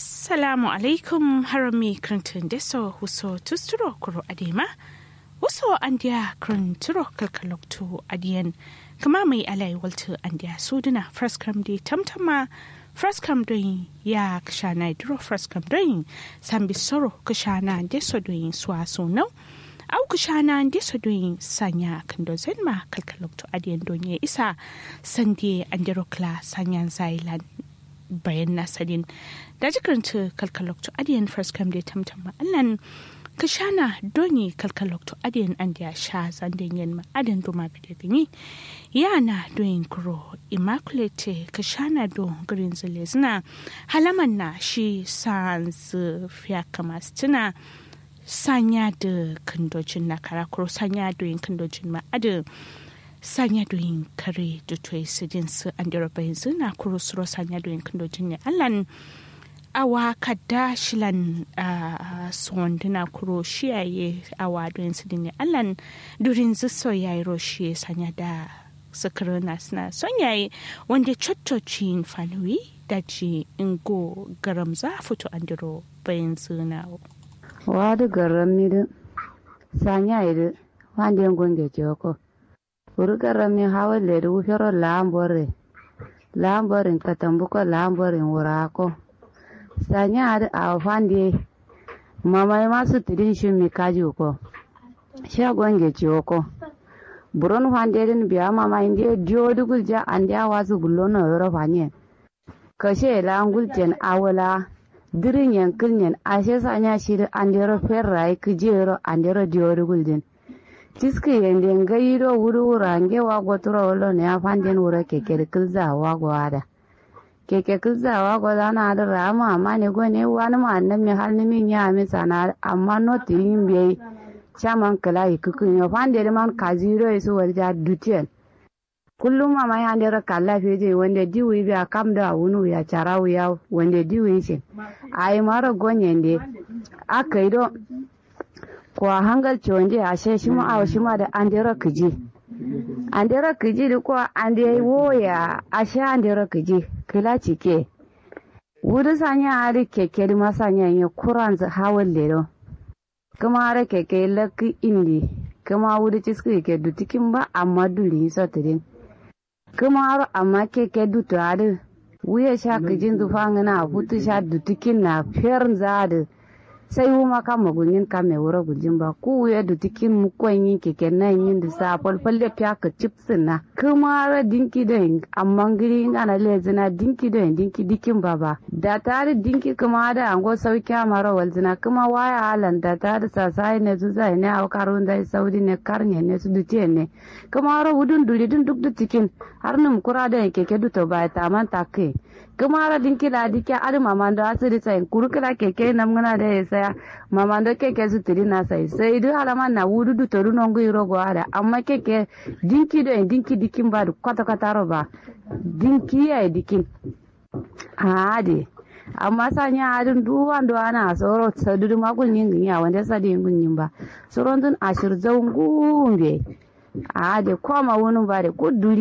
assalamu alaikum harami krintin deso huso tusturo kuro adema wasu andiya krin turo kalkalokto adiyan kama mai alai walta andiya suduna fraskam di tamtama fraskam don ya kashana duro fraskam don sambi soro kashana deso don suwa sunau au kashana deso don sanya kando zenma kalkalokto adiyan don ya isa sandi andiro kla sanyan zailan bayan nasarin da jikaranta kalkalokto adiyan fraskam di tamtama allan kashana doni kalkalokto adiyan an da sha zanden yin ma'adan duma da gani yana doyin kuro immaculate kashana do green zile zina halaman na shi sans fiya kama tuna sanya da kandojin na karakuro sanya doyin kandojin ma'adan sanya doyin kare da toyi su jinsu an da rabayin zina kuro suro sanya doyin kandojin ne allan awa kadda shilan uh, sondina kuro shiyaye awa don su dinne allan durin ziso yayi roshi sanya da sakirina suna son yayi wanda coccocin fanuwi da ji ingo garam za fito an diro bayan zina wadu garam mi du sanya idu wanda yin gunge joko uru garam mi hawa ledu wufero lambore lamborin katambuko lamborin wurako sanyar a fande mamai masu tidin shi mi kaji ko shagon ge ci ko buron fande din biya mama inde dio dugul ja ande awazu gullo no yoro fanye kashe la ngulten awala dirin yankil nyen ashe sanya shi andero ferrai kijero andero dio dugul din tiski yende ngayiro wuru wurange wa gotoro wolo ne afanden wura keke kilza wa gwada keke kizawa ko zana da rama amma ne go ne wani ma annan mi har ni min ya mi sana amma no tin be chaman kala ikukun yo fande de man kaziro isu walja dutien kullum ma mai hande ra kala feje wanda diwi bi akam da wunu ya charawu ya wanda diwi ce ai mara gonyende akaido ko hangal chonde ashe shi ma aw shi ma da andera kiji andera kiji ko ande woya ashe andera kiji kila cike wuri sanya ari keke di masanya yi kuran hawan lero kuma ara keke laki indi kuma wuri ciski ke dutikin ba amma duri sotirin kuma aro amma keke dutu adi wuya sha kijin dufangina hutu sha dutikin na fiyar zadi sai wuma kan magunyin kan mai wura gujin ba ku ya da tikin mukon yin keke nan yin da sa falfalle fiya ka chipsin na kuma ra dinki da yin amma giri yin ana lezina dinki da yin dinki dikin ba ba da tare dinki kuma da ango sauki mara walzina kuma waya halan da tare sasai ne su zai ne au karun da saudi ne karne ne su dutiye ne kuma ra wudun duri dun duk da tikin har num kura da yin keke duto ba ta man take kuma ra dinki la dike adi mamando asiri sai kurukila keke namgana da ya saya mamando keke su tiri na sai sai du halama na wudu du toru nongu iro go ada amma keke dinki do en dinki dikin ba du kwata kwata ro ba dinki ya dikin ade amma sanya adin duwan do ana soro sadudu makul yin ya wanda sadi yin ba soron dun ashir zaungu be ade koma wonu ba de kuduri